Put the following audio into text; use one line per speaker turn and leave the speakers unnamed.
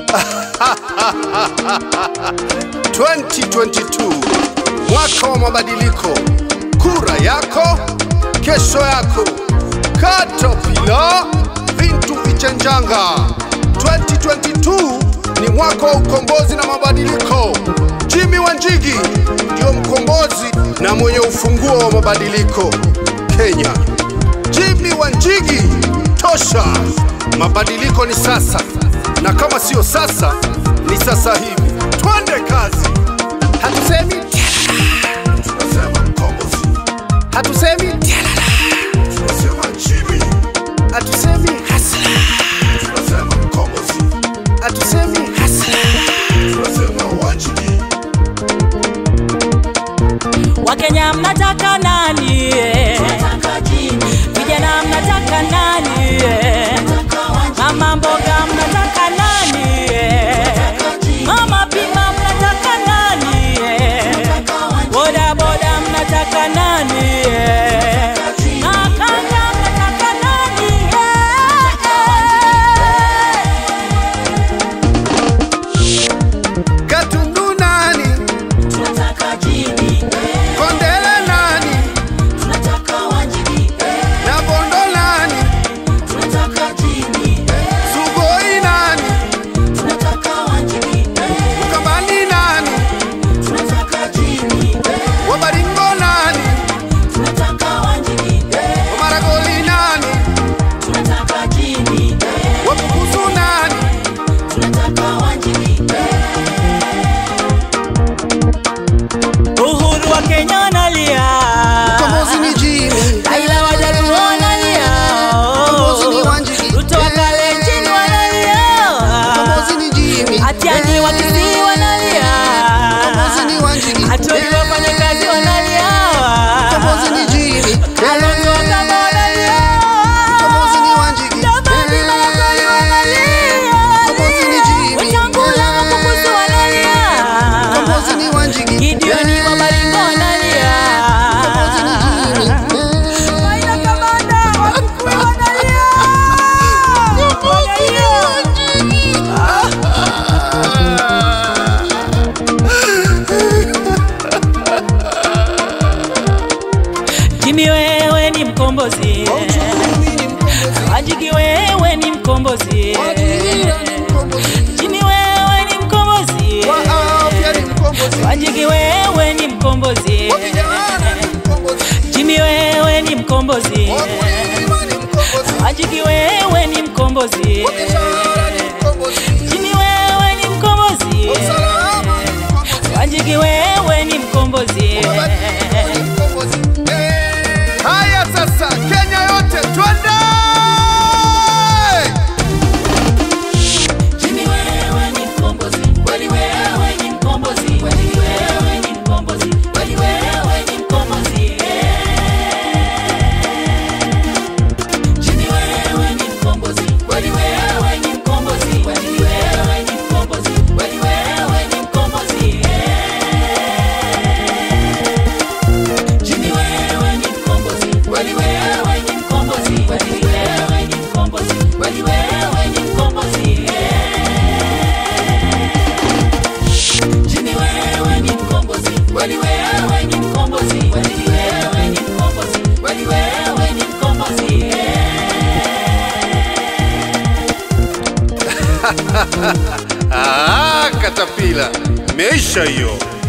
2022 mwaka wa mabadiliko, kura yako kesho yako. Caterpillar vintu vichenjanga. 2022 ni mwaka wa ukombozi na mabadiliko. Jimmy Wanjigi ndio mkombozi na mwenye ufunguo wa mabadiliko Kenya. Jimmy Wanjigi, tosha! Mabadiliko ni sasa, na kama sio sasa, ni sasa hivi. Twende kazi. Hatusemi tialala, tunasema mkombozi. Hatusemi tialala, tunasema Jimmy. Hatusemi hasla, tunasema mkombozi. Hatusemi hasla, tunasema Wanjigi.
Wakenya mnataka nani? eh? Vijana mnataka nani? eh? Mama mboga mnataka nani? eh? Mama pima mnataka nani? eh? Boda boda mnataka nani? eh? Makanga mnataka nani? eh?
Gatundu nani? Kondele nani? Na Bondo nani? Sugoi nani? Mkambani nani? Wabaringo nani? Wamaragoli nani? Wabukusu nani?
Uhuru wa Kenya analia.
Kombozi ni Jimmy.
Raila wa Jaluo analia.
Kombozi ni Wanjigi.
Ruto wa Kalenjin wanalia.
Kombozi ni Jimmy.
Atiani wa Kisii wanalia.
Kombozi ni Wanjigi.
Atoli wafanyakazi wanalia.
Kombozi ni Jimmy.
Kalonzo wa Kamba wanalia.
Kombozi ni Wanjigi.
Jamani Malakoli wanalia.
Kombozi ni Jimmy.
Wetangula Makukusu wanalia.
Kombozi ni Wanjigi.
Gideoni wa Baringo wanalia.
Kombozi ni Jimmy.
Raila Kamanda wa Kikuyu wanalia. Wanalia. Jimmy wewe ni mkombozi, Wanjigi wewe ni mkombozi, Jimmy wewe ni mkombozi,
Wa afya ni mkombozi.
Wanjigi wewe ni mkombozi,
Wa vijana ni mkombozi.
Jimmy wewe ni mkombozi,
Wa kulima ni mkombozi.
Wanjigi wewe ni mkombozi,
Wa biashara ni mkombozi.
Jimmy wewe ni mkombozi,
Wa usalama ni mkombozi.
Wanjigi wewe ni mkombozi.
Haya sasa, Kenya yote twende!
Jimmy wewe ni mkombozi, kweli wewe ni mkombozi, kweli wewe ni mkombozi, kweli wewe ni mkombozi. Jimmy wewe ni mkombozi, kweli wewe ni mkombozi, kweli wewe ni mkombozi, kweli wewe ni mkombozi. Jimmy wewe ni mkombozi, kweli wewe ni mkombozi, kweli wewe ni mkombozi, kweli wewe ni mkombozi. Jimmy wewe ni mkombozi, kweli wewe ni mkombozi, kweli wewe ni mkombozi, kweli wewe ni mkombozi.
Ah, katapila meisha hiyo.